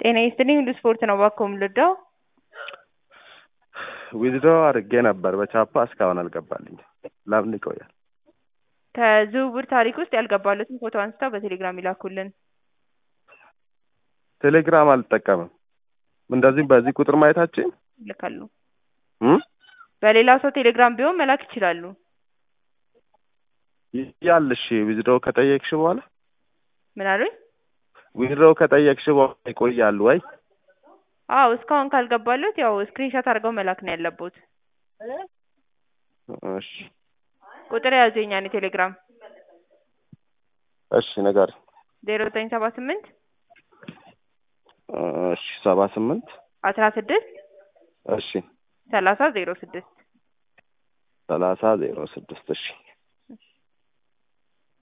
ጤና ይስጥልኝ ሁሉ ስፖርት ነው እባክዎ የምልወደው ዊዝድሮ አድርጌ ነበር በቻፓ እስካሁን አልገባልኝም ለምን ይቆያል ከዝውውር ታሪክ ውስጥ ያልገባሎትን ፎቶ አንስተው በቴሌግራም ይላኩልን ቴሌግራም አልጠቀምም እንደዚህም በዚህ ቁጥር ማየታችን ይልካሉ በሌላ ሰው ቴሌግራም ቢሆን መላክ ይችላሉ ያል እሺ ዊዝድሮ ከጠየቅሽ በኋላ ምን አሉኝ ዊዝድሮ ከጠየቅሽ በኋላ ይቆያሉ ወይ አዎ እስካሁን ካልገባሎት ያው ስክሪንሾት አድርገው መላክ ነው ያለቦት እሺ ቁጥር የያዙ የኛን የቴሌግራም እሺ ንገሪኝ ዜሮ ዘጠኝ ሰባ ስምንት እሺ ሰባ ስምንት አስራ ስድስት እሺ ሰላሳ ዜሮ ስድስት ሰላሳ ዜሮ ስድስት እሺ